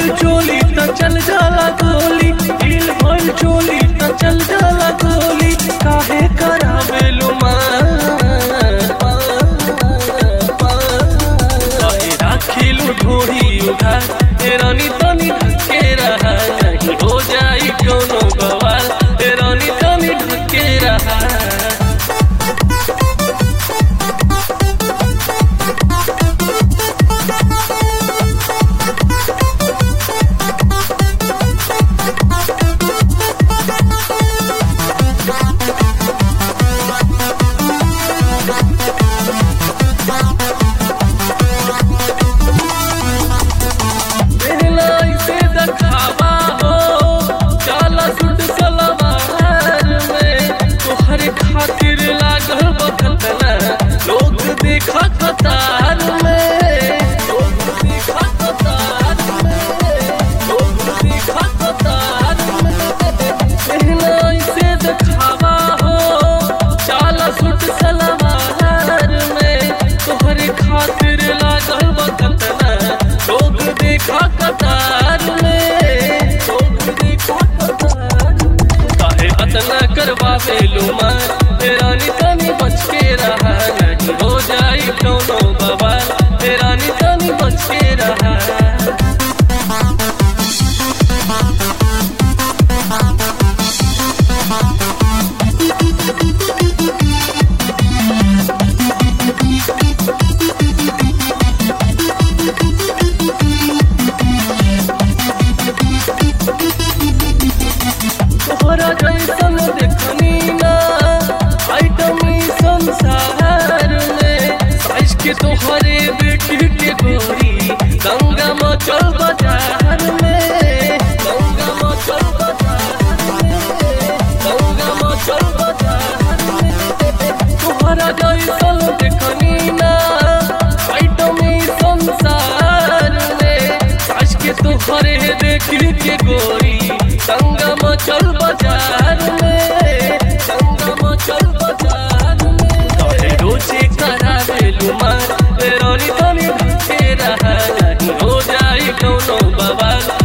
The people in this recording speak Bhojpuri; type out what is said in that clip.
भइल चोली त चल जाला गोली ढील भइल चोली त चल जाला गोली काहे करावेलु काहे राखिलु ढोरी उधार ए रानी तनी ढके रहा नहीं हो जाई कोनो बवाल ए रानी तनी ढके रहा बेहलाई से दखावा हो चाला सुट सलवार में तोहरे खातिर लागल बखतना लोग देखा कतार में लोग देखा कतार में लोग देखा कतार में बेहलाई से दखावा हो चाला सुट सलवार में तोहरे खातिर लागल बखतना लोग देखा कतार में लोग देखा कतार में काहे अतना करवावे लुमान हे रानी तनी बच के रहा नहीं हो जाई कोनो बवाल हे रानी तनी बच के रहा तोहरा जैसन देखनी ना आइटमी संसार में साइज के तोहरे बेटी के गोरी गंगा मचल बाजार में गंगा मचल बाजार में गंगा मचल बाजार में तोहरा जैसन देखनी ना आइटमी संसार में साइज के तोहरे देखी के गोरी संगम चल बाजार में संगम चल बाजार में तोरे रोजे करावे लुमान रानी तनी ढके रहा नहीं हो जाई कोनो बवाल